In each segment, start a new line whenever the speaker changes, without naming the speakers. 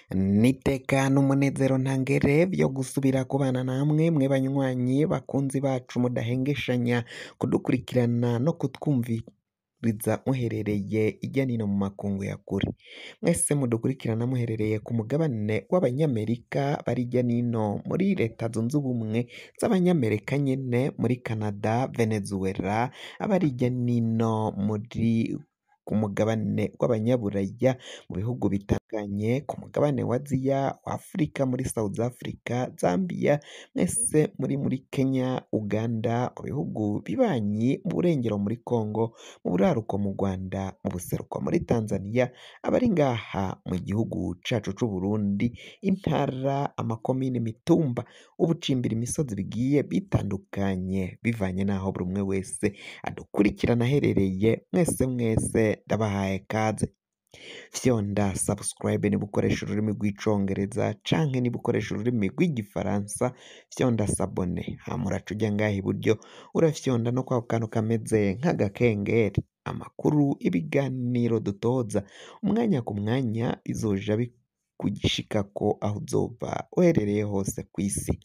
Niteka n'umunezero ntangere vyo gusubira kubana namwe mwe banywanyi bakunzi bacu mudahengeshanya kudukurikirana no kutwumviriza muherereye irya nino mu makungu ya kure mwese mudukurikirana muherereye ku mugabane w'abanyamerika bari irya nino muri leta zunze ubumwe z'abanyamerika nyene muri Canada Venezuela abari irya nino muri ku mugabane w'abanyaburaya mu bihugu bitandukanye ku mugabane wa Aziya wa Afurika muri South Africa Zambia mwese muri muri Kenya Uganda mu bihugu bibanyi mu burengero muri Congo mu buraruko mu Rwanda mu buseruko muri Tanzania abari ngaha mu gihugu cacu c'Uburundi intara amakomine imitumba ubucimbira imisozi bigiye bitandukanye bivanye n'aho buri umwe wese adukurikirana aherereye mwese mwese ndabahaye kaze fyonda subscribe niba ukoresha ururimi rw'icongereza canke niba ukoresha ururimi rw'igifaransa fyonda sabone hama uraca uja ngaha iburyo urafyonda no kwako kantu kameze nk'agakengeri amakuru ibiganiro dutoza umwanya ku mwanya bizoja bikugishikako aho uzoba uherereye hose kw'isi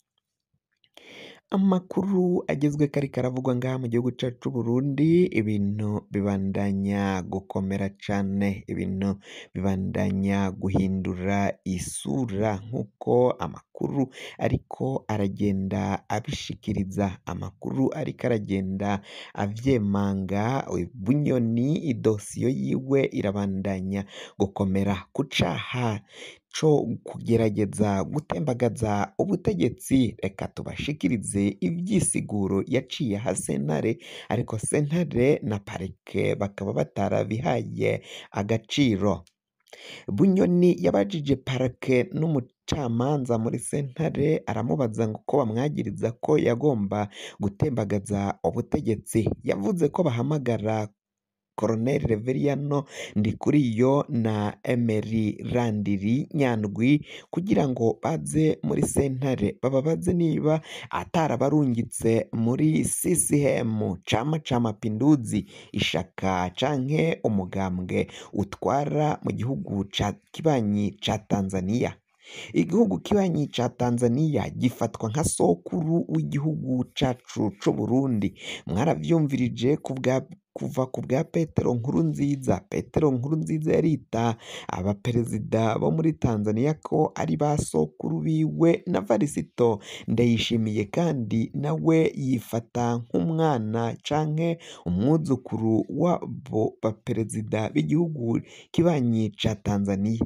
amakuru agezweko ariko aravugwa ngaha mu gihugu cacu c'Uburundi ibintu bibandanya gukomera cane ibintu bibandanya guhindura isura nk'uko amakuru ariko aragenda abishikiriza amakuru ariko aragenda avyemanga Bunyoni idosiyo yiwe irabandanya gukomera ku caha co kugerageza gutembagaza ubutegetsi reka tubashikirize ivyisiguro yaciye aha sentare ariko sentare na parike bakaba batarabihaye agaciro Bunyoni yabajije parike n'umucamanza muri sentare aramubaza ngo ko bamwagiriza ko yagomba gutembagaza ubutegetsi yavuze ko bahamagara Colonel Reveriyano Ndikuriyo na Emery Randiri Nyandwi kugira ngo baze muri sentare bababaze niba atarabarungitse muri CCM Chama cha Mapinduzi ishaka canke umugambwe utwara mu gihugu ca kibanyi ca Tanzania igihugu kibanyi ca Tanzania gifatwa nka sokuru w'igihugu cacu c'Uburundi mwaravyumvirije kubwa kuva ku bwa Petero Nkurunziza Petero Nkurunziza yarita abaperezida bo muri Tanzania ko ari ba sokuru biwe na Varisito Ndayishimiye kandi nawe yifata nk'umwana canke umwuzukuru w'abo baperezida b'igihugu kibanyi ca Tanzania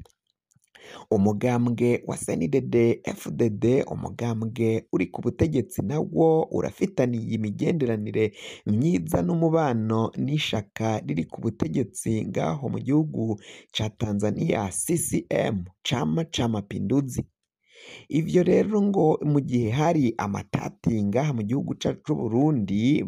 umugambwe wa CNDD FDD umugambwe uri ku butegetsi nawo urafitaniye imigenderanire myiza n'umubano n'ishaka riri ku butegetsi ngaho mu gihugu ca Tanzania CCM Chama cha Mapinduzi ivyo rero ngo mu gihe hari amatati ngaha mu gihugu cacu c'Uburundi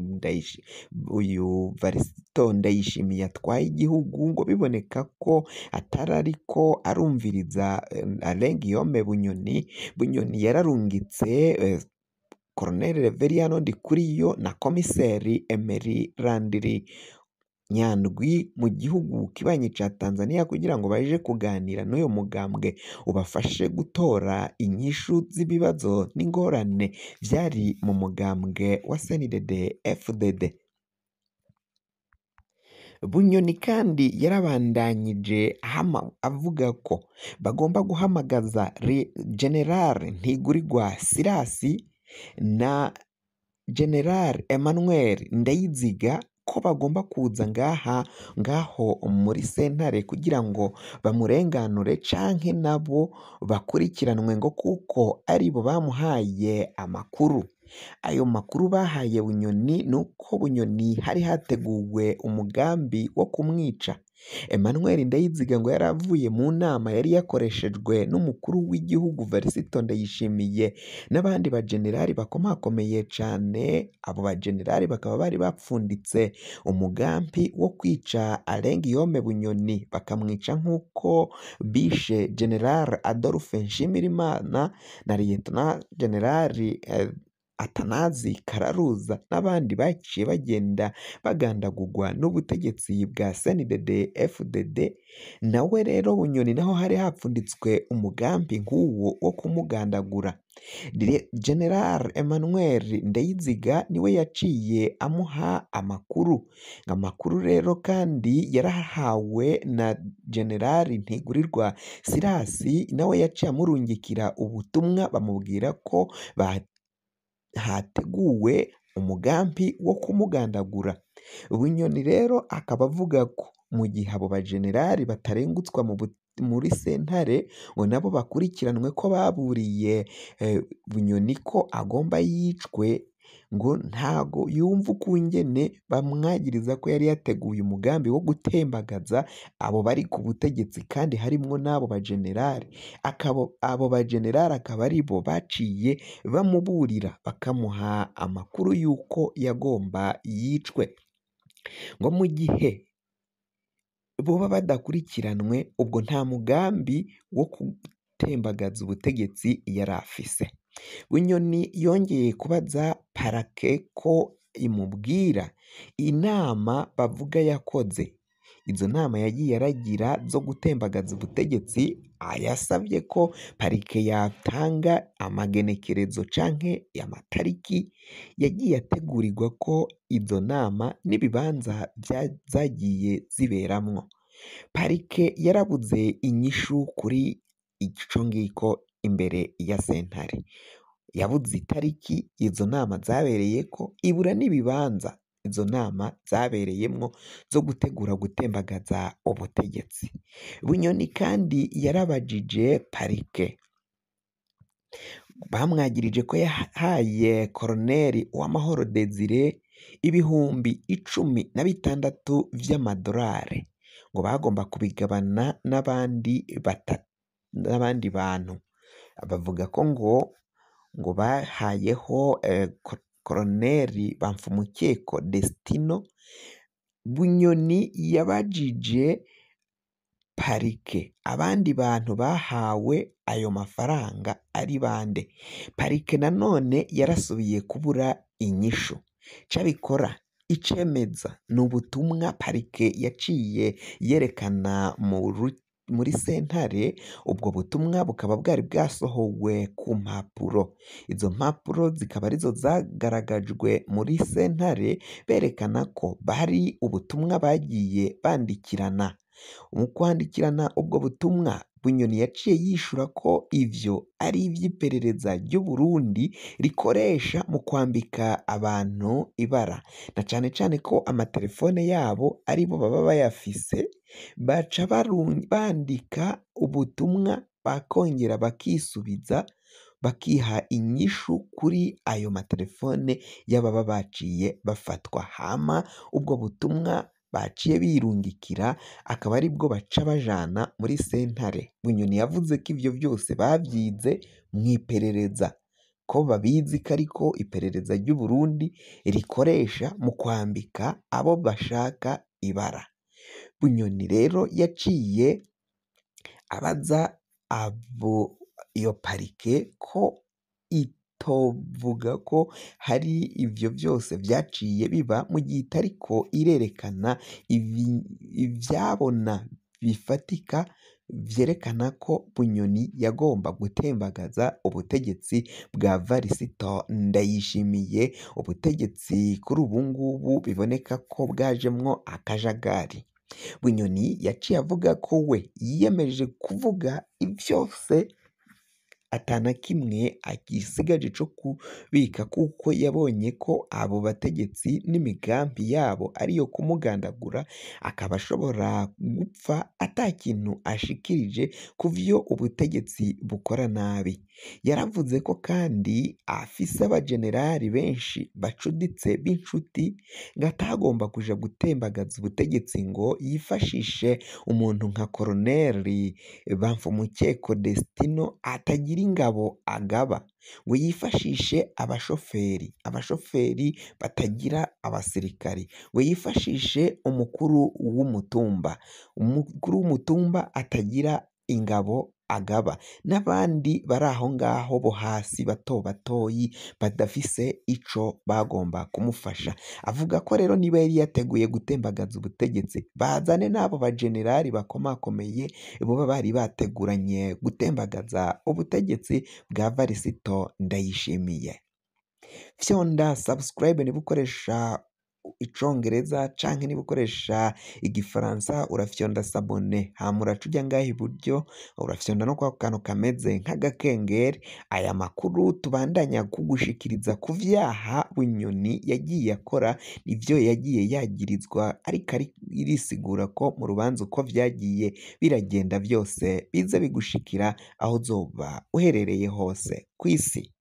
uyu Varisito Ndayishimiye atwaye igihugu ngo biboneka ko atari ariko arumviriza Alain Guillaume Bunyoni Bunyoni yararungitse Colonel Reveriyano Ndikuriyo na Komiseri Emery Randiri Nyandwi mu gihugu kibanyi ca Tanzania kugira ngo baje kuganira n'uyo mugambwe ubafashe gutora inyishu z'ibibazo n'ingorane vyari mu mugambwe wa CNDD FDD Bunyoni kandi yarabandanyije avuga ko bagomba guhamagaza General Ntigurirwa Sirasi na General Emmanuel Ndayiziga ko bagomba kuza ngaha ngaho muri sentare kugira ngo bamurenganure canke nabo bakurikiranwe ngo kuko aribo bamuhaye amakuru ayo makuru bahaye Bunyoni nuko Bunyoni hari hateguwe umugambi wo kumwica Emmanuel Ndayiziga ngo yari avuye mu nama yari yakoreshejwe n'umukuru w'igihugu Varisito Ndayishimiye n'abandi bajenerali bakomakomeye cane abo bajenerali bakaba bari bapfunditse umugambi wo kwica Alain Guillaume Bunyoni bakamwica nk'uko bishe General Adolphe Nshimirimana na Lieutenant General Atanazi Kararuza n'abandi baciye bagenda bagandagurwa n'ubutegetsi bwa CNDD FDD nawe rero Bunyoni naho hari hapfunditswe umugambi nk'uwo wo kumugandagura General Emmanuel Ndeyiziga niwe yaciye amuha amakuru amakuru rero kandi yarahawe na General Ntigurirwa Sirasi nawe yaciye amurungikira ubutumwa bamubwira ko hateguwe umugambi wo kumugandagura Bunyoni rero akaba avuga ko mu gihe abo bajenerali batarengutswa muri sentare ngo nabo bakurikiranwe ko baburiye Bunyoni ko agomba yicwe ngo ntago yumva ukungene bamwagiriza ko yari yateguye umugambi wo gutembagaza abo bari ku butegetsi kandi harimwo n'abo bajenerali abo bajenerali akaba aribo baciye bamuburira bakamuha amakuru y'uko yagomba yicwe ngo mu gihe boba badakurikiranwe ubwo nta mugambi wo gutembagaza ubutegetsi yari afise Bunyoni yongeye kubaza parake ko imubwira inama bavuga yakoze izo nama yagiye aragira zo gutembagaza ubutegetsi yasabye ko parike yatanga amagenekerezo canke amatariki yagiye ategurirwa ko izo nama n'ibibanza zagiye ziberamwo parike yarabuze inyishu kuri ico ngiko imbere ya sentare yabuze itariki izo nama zabereyeko ibura n'ibibanza izo nama zabereyemwo zo gutegura gutembagaza ubutegetsi Bunyoni kandi yarabajije parike bamwagirije ko yahaye Colonel Uwamahoro Desire ibihumbi icumi na bitandatu vy'amadolari ngo bagomba kubigabana n'abandi n'abandi bantu bavuga ko ngo ngo bahayeho Colonel Bamfumukeko Destino Bunyoni yabajije parike abandi bantu bahawe ayo mafaranga ari bande parike nanone yarasubiye kubura inyishu cabikora icemeza ni ubutumwa parike yaciye yerekana muri sentare ubwo butumwa bukaba bwari bwasohowe ku mpapuro izo mpapuro zikaba arizo zagaragajwe muri sentare berekana ko bari ubutumwa bagiye bandikirana mu kwandikirana ubwo butumwa Bunyoni yaciye yishura ko ivyo ari ivy'iperereza ry'Uburundi rikoresha mu kwambika abantu ibara na cane cane ko amatelefone yabo aribo baba bayafise baca bandika ubutumwa bakongera bakisubiza bakiha inyishu kuri ayo matelefone y'ababa baciye bafatwa hama ubwo butumwa baciye birungikira akaba aribwo baca bajana muri sentare Bunyoni yavuze ko ivyo vyose bavyize mw'iperereza ko babizi ko ariko iperereza ry'Uburundi rikoresha mu kwambika abo bashaka ibara Bunyoni rero yaciye abaza abo iyo parike ko itovuga ko hari ivyo vyose vyaciye biba mu gihe itariko irerekana ivyabona bifatika vyerekana ko Bunyoni yagomba gutembagaza ubutegetsi bwa Varisito Ndayishimiye ubutegetsi kuri ubu ngubu biboneka ko bwajemwo akajagari Bunyoni yaciye avuga ko we yiyemeje kuvuga ivyose ata na kimwe agisigaje co kubika kuko yabonye ko abo bategetsi n'imigambi yabo ariyo kumugandagura akaba ashobora gupfa ata kintu ashikirije ku vyo ubutegetsi bukora nabi yaravuze ko kandi afise abajenerali benshi bacuditse b'inshuti ngo atagomba kuja gutembagaza ubutegetsi ngo yifashishe umuntu nka koroneli Bamfumukeko Destino atagira ingabo agaba ngo yifashishe abashoferi abashoferi batagira abasirikari ngo yifashishe umukuru w'umutumba umukuru w'umutumba atagira ingabo agaba n'abandi bari aho ngaho bo hasi bato batoyi badafise ico bagomba kumufasha avuga ko rero niba yari yateguye gutembagaza ubutegetsi bazane n'abo bajenerali bakomakomeye boba bari bateguranye gutembagaza ubutegetsi bwa Varisito Ndayishimiye fyonda subscribe niba ukoresha icongereza canke niba ukoresha igifaransa urafyonda sabone hama uraca uja ngaha iburyo urafyonda no kwa kantu kameze nk'agakengeri aya makuru tubandanya kugushikiriza ku vyaha Bunyoni yagiye akora ivyo yagiye yagirizwa ariko irisigura ko mu rubanza uko vyagiye biragenda vyose biza bigushikira aho uzoba uherereye hose kw'isi